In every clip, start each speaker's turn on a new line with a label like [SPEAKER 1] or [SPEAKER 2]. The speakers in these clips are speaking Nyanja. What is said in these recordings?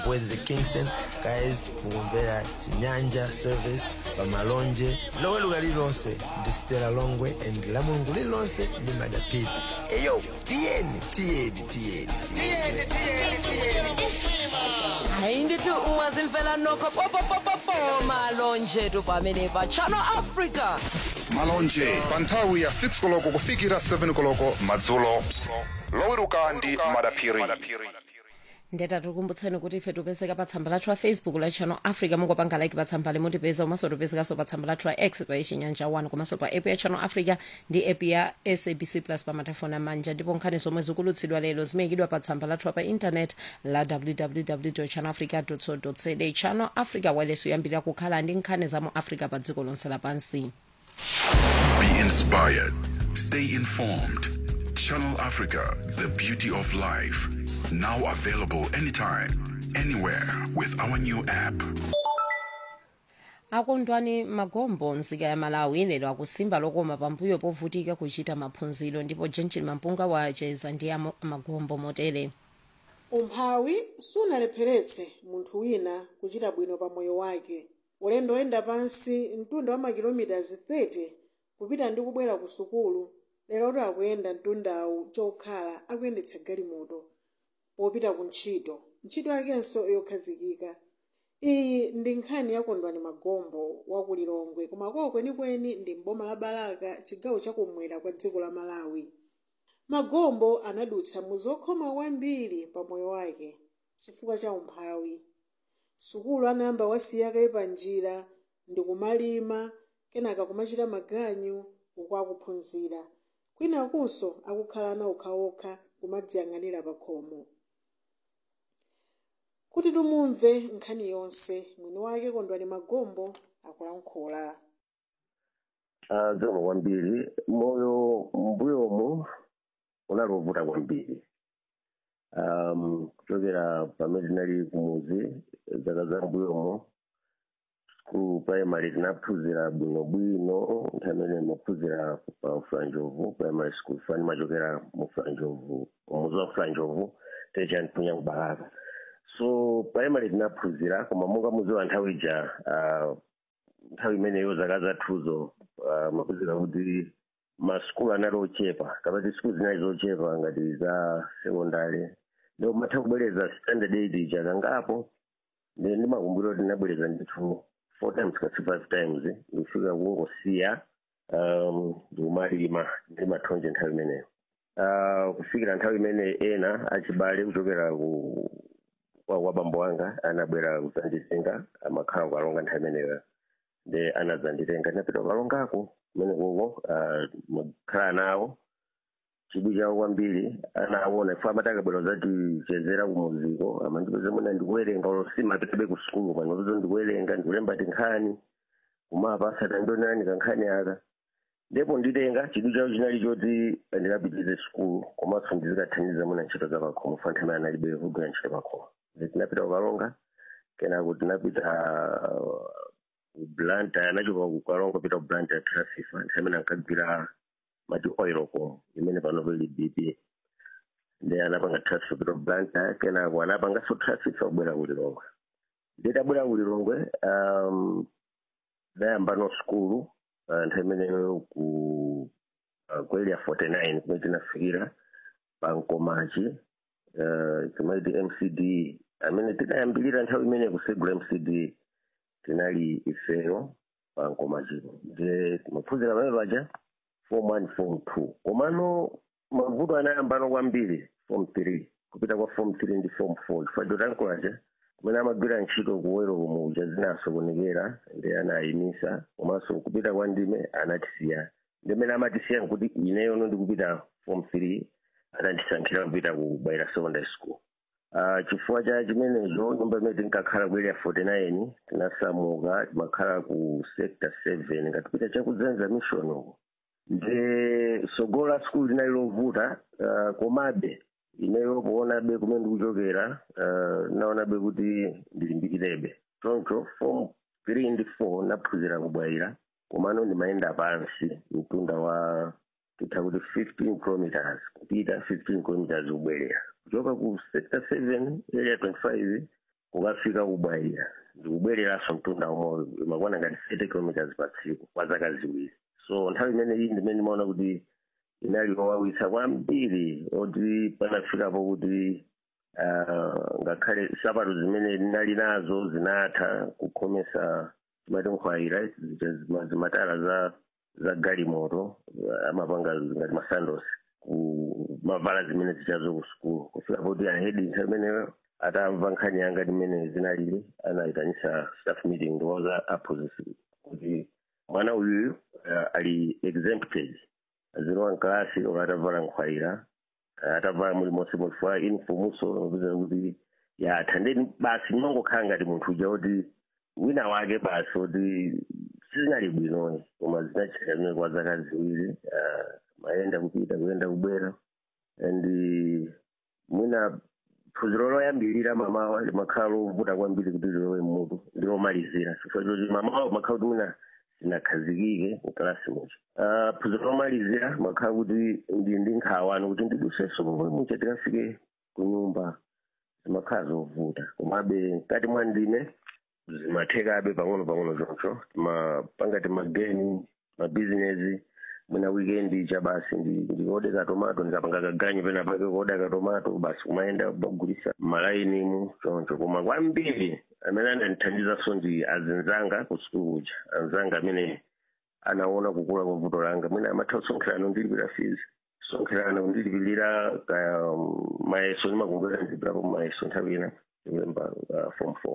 [SPEAKER 1] West Kingston guys mukumvera chinyanja service pamalonje loweruka lililonse ndi stela longwe and la mulungu lililonse ndi madapiti eyo tiyeni tiyeni tiyeni tiyeni
[SPEAKER 2] hayi ndithi ungazimfela nokho popopopopo malonje tu pamene pa channel africa
[SPEAKER 3] malonje pa nthawi ya 6 koloko kufikira 7 koloko madzulo loweruka ndi madaphiri
[SPEAKER 2] ndeta tikumbutseni kuti ife tipezeka pa tsamba lathu la facebook la channel africa mungopanga like pa tsamba limutipeza umaso tipezekanso pa tsamba lathu la x pa chinyanja 1 komanso pa app ya channel africa ndi app ya sabc plus pa matafoni amanja ndipo nkhani zomwe zikulutsidwa lero zimayikidwa pa tsamba lathu pa intanet la www channel africa co za channel africa waleso yambirira kukhala ndi nkhani za mu africa pa dziko lonse lapansi
[SPEAKER 4] Be inspired. Stay informed. Channel Africa, the beauty of life. Now available anytime, anywhere with our new app.
[SPEAKER 2] akondwani magombo nzika ya malawi lero akusimba lokoma pambuyo povutika kuchita maphunziro ndipo jenjin mampunga wacheza ndi amo- magombo motere
[SPEAKER 5] umphawi sunalepheretse munthu wina kuchita bwino pa moyo wake ulendo oyenda pansi mtunda wa makilomitazi 30 kupita ndi kubwera ku sukulu lero akuyenda mtundawu chokhala akuyendetsa galimoto popita ku ntchito ntchito yakenso yokhazikika iyi ndi nkhani ya kondwani magombo wa ku lilongwe koma kwawo kwenikweni ndi mboma la balaka chigawo chakumwera kwa dziko la malawi magombo anadutsa mu zokhoma kwambiri pa moyo wake chifukwa cha umphawi sukulu anayamba wasiyakayi pa njira ndi kumalima kenaka kumachita maganyu uku akuphunzira kwinakunso akukhala ana okhaokha kumadziyang'anira pa khomo kuti tumumve nkhani yonse mwini wake kondwani magombo akulankhula
[SPEAKER 6] Ah, zikomo kwambiri moyo mbuyomu unali wovuta kwambiri um, kuchokera pamene tinali kumuzi zaka za mbuyomu ku primary tinaphunzira bwinobwino nthawi imene maphunzira pa fulanjovu primary school fani machokera mu fulanjovu umuzi wa fulanjovu techaniphunya kubalaka so primary tinaphunzira koma monga muziwa nthawi ija uh, nthawi imeneyo zaka zathuzo uh, maphunzira kuti masukulu anali ochepa kapati sikulu zinali zochepa ngati za sekondari ndipo matha kubwereza standard aid chakangapo ndi ndimakumbukira kuti ndinabwereza ndithu four times kasi five times ndikufika kungosiya um, ndikumalima ndi mathonje nthawi imeneyo uh, kufikira nthawi imene ena achibale kuchokera ku kwa kwa bambo wanga anabwera kudzanditenga amakhala kukalonga nthawi imeneyo ndi anadzanditenga ndinapita kukalongako kumene kuko makhala nawo chidwi chawo kwambiri anaona ife amati akabwera zatichezera kumuziko amandipeza mwina ndikuwerenga simapitabe ku sukulu pano pizo ndikuwerenga ndikulemba tinkhani kumapa asatandionani kankhani aka ndipo nditenga chidwi chawo chinali choti ndikapitize sukulu komanso ndizikathandiza mwina ntchito za pakhomo fa nthawi analibe kugwira ntchito pakhomo tinapita kukalonga kenako tinapita blanta anachoka kukalonga pita ku blanta ya trasifa nthawi imene ankagwira mati oil com imene pano pali bp ndi anapanga trasifa pita ku blanta kenako anapanganso trasifa kubwera kulilongwe nditabwera kulilongwe um, dayambano skulu uh, nthawi imeneyo ku uh, ku area 49 kumene tinafikira pankomachi uh, timaiti mcd amene tinayambirira nthawi imene kusegula mcd tinali ifeyo pankomachipo ndi maphunzira pamene paja form one form two komano mavuto anayambano kwambiri form three kupita kwa form three ndi form four chifukwa chotankulacha kumene amagwira ntchito kuwero kumuja zinasokonekera ndi anayimisa komanso kupita kwa ndime anatisiya ndimene amatisiya nkuti ineyono ndikupita form three anandisankhira kupita ku baira secondary school Uh, chifukwa cha chimenecho nyumba imene tinkakhala ku area 49 tinasamuka timakhala ku sector 7 ngatipita chakudzenza mission uko ndi sogolo la skulu linali lovuta uh, komabe ineyo kuonabe kumene ndikuchokera uh, naonabe kuti ndilimbikirebe choncho form 3 ndi 4 naphunzira kubwaira komano ndimayenda pansi mtunda wa titha kuti 15 kilometers kupita 15 kilometers kubwerera kuchoka ku sector 7 area 25 kukafika kubwaira ndikubwereranso mtunda umoyo imakwana ngati 30 kilometers pa tsiku kwa zaka ziwiri so nthawi imene iyi ndimene ndimaona kuti inali owawitsa kwambiri oti panafikapo kuti ah, ngakhale sapato zimene ndinali nazo zinatha kukhomesa timati nkhwayira zija zima- zimatala za za galimoto ah, amapanga ngati masandos ku mavala zimene zichazo ku sukulu kufika poti ahedi nthawi imeneyo atamva nkhani yanga timene zinalili anayitanisa staff meeting ndiwoza aphunzitsi kuti mwana uyuyu uh, ali exempted azilowa mkalasi ola atavala nkhwayira uh, atavala mulimonse mulifua infumuso nopeza kuti yatha ndeni basi ndimangokhala ngati munthu uja kuti wina wake basi kuti sizinali bwinoyi koma zinachita zimene kwa zaka ziwiri uh, mayenda kupita kuyenda kubwera and mwina phunziro loyambirira mamawa limakhala lovuta kwambiri kuti lilowe mmutu ndilomalizira chifukwa choti mamawa makhala kuti mwina sinakhazikike mkalasi mucha uh, phunziro lomalizira makhala kuti ndi ndi nkhawani kuti ndidusenso pomwe mucha tikafike ku nyumba zimakhala zovuta komabe mkati mwa ndine zimathekabe pang'ono pang'ono choncho timapanga timageni mabizinesi mwina weekend cha basi ndi- ndikodeka tomato ndikapanga kaganyu pena pake kodeka tomato basi kumayenda kugulisa malainimu choncho koma kwambiri amene anandithandizanso ndi azinzanga ku sukulu kuja anzanga amene anaona kukula kwa vuto langa mwina amatha kusonkherana ndilipira fees sonkherana kundilipirira ka um, mayeso ndimakumbukira ndilipirapo mayeso nthawi ina ndikulemba uh, form four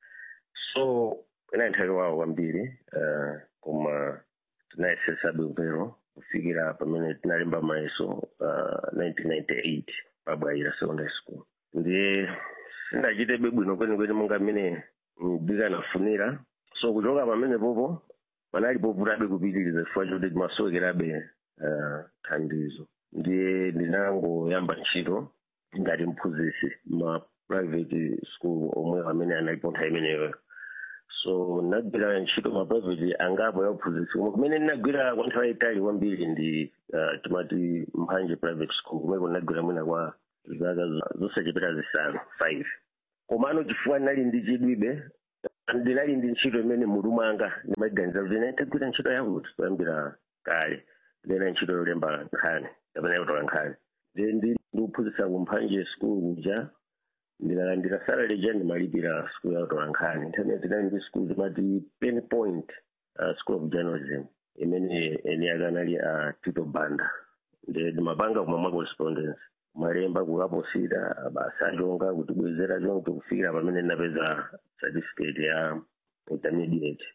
[SPEAKER 6] so inali nthawi wawo kwambiri uh, koma tinayesesabe upero kufikira pamene tinalemba mayeso uh, 1998 pabwaira secondary school ndiye sindachitebe bwino kwenikweni monga mmene ndikanafunira so kuchoka pamene popo panali povutabe kupitiriza chifukwa choti timasowekerabe uh, thandizo ndiye ndinangoyamba ntchito ngati mphunzitsi ma private school omwe amene analipo nthawi imeneyo so ndinagwira ntchito ma private angapo ya uphunzitsi koma kumene ndinagwira kwa nthawi yayitali kwambiri ndi uh, timati mphanje private school kumeko ndinagwira mwina kwa zaka zo- zosachepera zisanu five komano chifukwa ndinali ndi chidwibe ndinali ndi ntchito imene mutu mwanga ndimaganiza kuti ine ndagwira ntchito yakuti kuyambira kale ndina ntchito yolemba nkhani kapena yotola nkhani ndiye ndi ndikuphunzitsa kumphanje school kuja ndinalandira salary ja ndimalipira school yakutola nkhani nthawi zinali ndi school zimati pen point uh, school of journalism imene eni akanali a tito banda ndi ndimapanga kuma mwa correspondence malemba kukaposita basi achonga kutibwezera choncho kufikira pamene ndinapeza certificate ya intermediate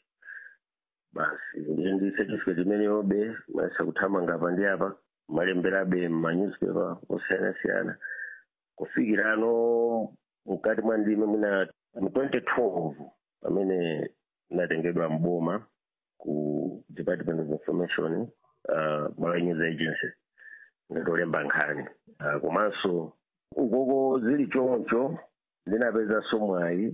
[SPEAKER 6] basi ndiye ndi certificate imeneyobe mayesa kuthamanga apa ndi apa malemberabe mmanewspaper osiyanasiyana kufikira ano mkati mwa ndime mwina mu 2012 pamene natengedwa mboma ku department of information uh, malawi news agency ndatolemba nkhani uh, komanso ukoko zili choncho ndinapezanso mwayi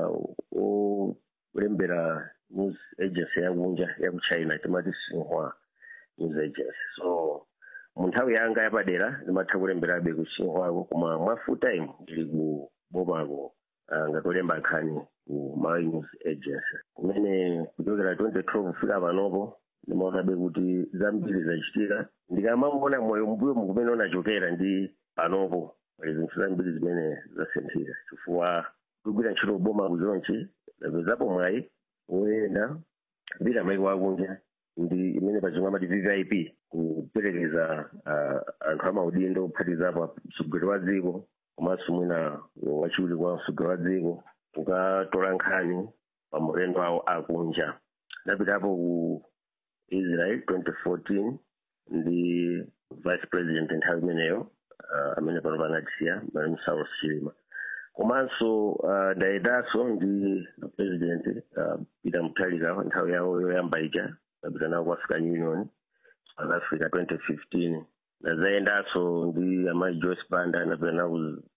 [SPEAKER 6] uh, olembera news agency yakunja yaku china timati xinhua news agency so mu nthawi yanga yapadera ndimatha kulemberabe ku xinhuako koma mwa full time ndili ku bomako uh, ngatolemba nkhani ku malawi news agency kumene kuchokera 2012 kufika panopo ndimaonabe kuti zambiri zachitika ndikamangona moyo mbuyo mukumene unachokera ndi panopo pali zinthu zambiri zimene zasinthira chifukwa kugwira ntchito boma kuchonchi ndapezapo mwayi woyenda kupita maiko akunja ndi imene pachimwe amati vvip kuperekeza uh, anthu amaudindo kuphatizapo mtsogoleri wa dziko komanso mwina wachiwiri kwa mtsogoleri wa dziko kukatola nkhani pa maulendo awo akunja ndapitapo ku israel 2014 ndi vice president nthawi imeneyo uh, amene pano panatisiya malemu saulos chilima komanso uh, ndayendanso ndi president uh, peter mutharika nthawi yawo yoyamba ija ndapita nawo ku african union south africa 2015 ndazayendanso ndi amayi joyce banda ndapita nawo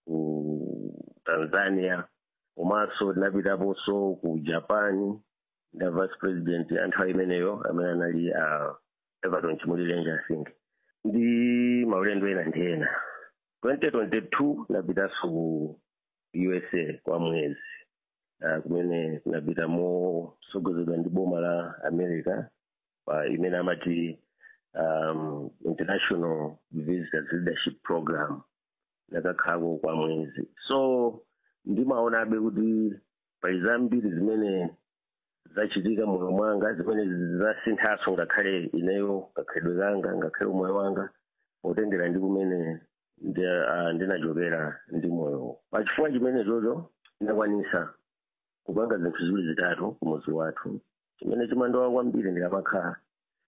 [SPEAKER 6] ku tanzania komanso ndinapitaponso ku japan nda vice president anthawi imeneyo amene anali uh, everton chimulirenje i think ndi maulendo ena ndi ena 2022 ndapitanso ku usa kwa mwezi uh, kumene kunapita mosogozedwa ndi boma la america pa imene amati um, international visitors leadership program nakakhalako kwa mwezi so ndimaonabe kuti pali zambiri zimene zachitika moyo mwanga zimene zasinthaso ngakhale ineyo kakhalidwe kanga ngakhale umoyo wanga potengera ndi kumene ndi- ah, ndinachokera ndi moyo pachifukwa chimene chocho ndinakwanisa kupanga zinthu ziwiri zitatu kumuzi wathu chimene chimandowa kwambiri ndikamakhala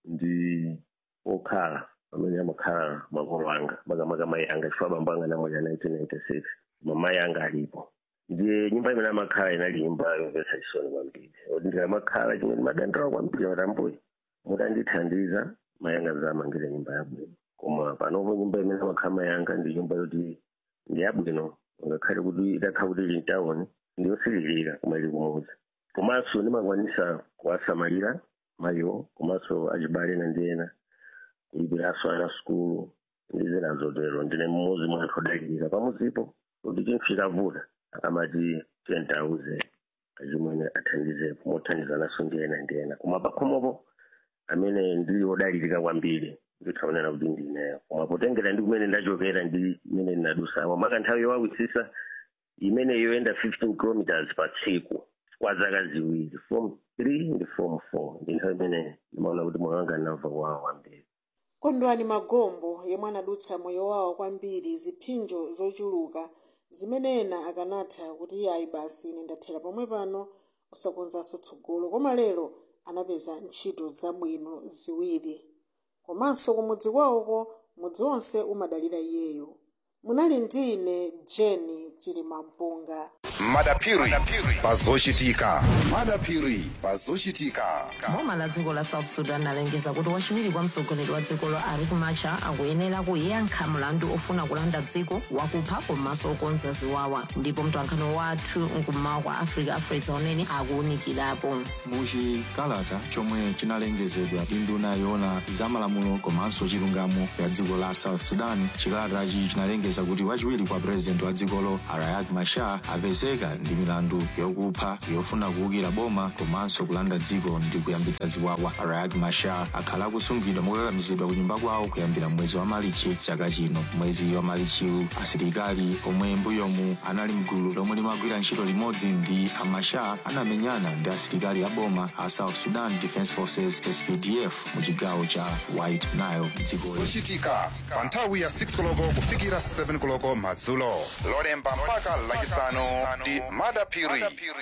[SPEAKER 6] ndi okhala pamene amakhala makolo anga makamaka mayi anga chifukwa bambo anga namwalira 1996 koma mayi anga alipo ndiye nyumba imene amakhala inali nyumba yomvetsa chisoni kwambiri oti ndikamakhala chimene madandawa kwambiri matambuyi mutandithandiza mayi anga zamangire nyumba yabwino koma panopo nyumba imene amakhala mayi anga ndi nyumba yoti ndi yabwino ngakhale kuti itakhala kuti ili mtawuni ndiyosiririra koma ili kumuzi komanso ndimakwanisa kuwasamalira mayiwo komanso achibale ena ndi ena kulipiranso ana sukulu ndi zina zotero ndine mmodzi mwa anthu odalirika pamuzipo kuti chinthu chikavuta akamati tiyentauze achimwene athandizepo mothandizananso ndi ena ndi ena koma pakhomopo amene ndili odalirika kwambiri ndithaonera kuti ndineyo koma potengera ndi kumene ndachokera ndi imene ndinadusa maka nthawi yowawisisa imene yoyenda 15 kilometers pa tsiku kwa zaka ziwiri form 3 ndi form 4 ndi nthawi imene ndimaona kuti moyo wanga ndinamva kuwawa kwambiri
[SPEAKER 5] kondwani magombo yemwe anadutsa moyo wawo kwambiri ziphinjo zochuluka zimene ena akanatha kuti ayi basi ine ndathera pomwe pano usakonzanso tsogolo koma lero anapeza ntchito zabwino ziwiri komanso kumudzi kwawoko mudzi wonse umadalira iyeyo munali ndi ine jeni chilimampunga
[SPEAKER 3] madapiri pazochitika madapiri pazochitika
[SPEAKER 7] boma la dziko la south sudan alengeza kuti wachiwiri kwa mtsogoleri wa dzikolo riek machar akuyenera kuyankha mlandu ofuna kulanda dziko wakupha komanso okonza ziwawa ndipo mtwankhano wathu mkummawa kwa africa afresa unene akuwunikirapo
[SPEAKER 8] muchikalata chomwe chinalengezedwa ndi nduna yoona zamalamulo komanso chilungamo ya dziko la south sudan chikalatachi chinalengeza kuti wachiwiri kwa purezidenti wa dzikolo riek machar apezeka ndi milandu yokupha yofuna kuwukira boma komanso kulanda dziko ndi kuyambitsa ziwawa riek machar akhala akusungidwa mokakamizidwa ku nyumba kwawo kuyambira mwezi wa malichi chaka chino mwezi wa malichiwu asilikali omwe mbuyomu anali mgulu lomwe limagwira ntchito limodzi ndi amachar anamenyana ndi asilikali a boma a south sudan defense forces spdf mu chigawo cha white nile mdzikoli
[SPEAKER 3] zochitika pa nthawi ya 6 koloko kufikira 7 koloko madzulo lolemba mpaka lachisanu ndi madapiri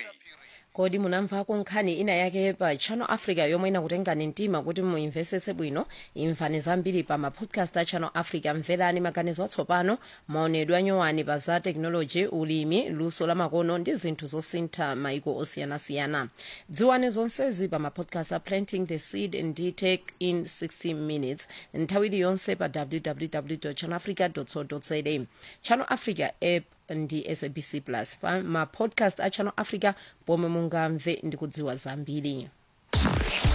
[SPEAKER 2] kodi munamvako nkhani ina yake pa channel africa yomwe inakutengani mtima kuti muimvesese bwino imvani zambiri pa mapodcast a channel africa mverani maganizo atsopano maonedwe anyowani pa za teknoloji ulimi luso la makono ndi zinthu zosintha maiko osiyanasiyana dziwani zonsezi pa mapodcast a planting the seed ndi take in 60 minutes nthawi iliyonse pa www channel africa co za channel africa app ndi sabc plus pa mapodcast a channel africa pomwe mungamve ndi kudziwa zambiri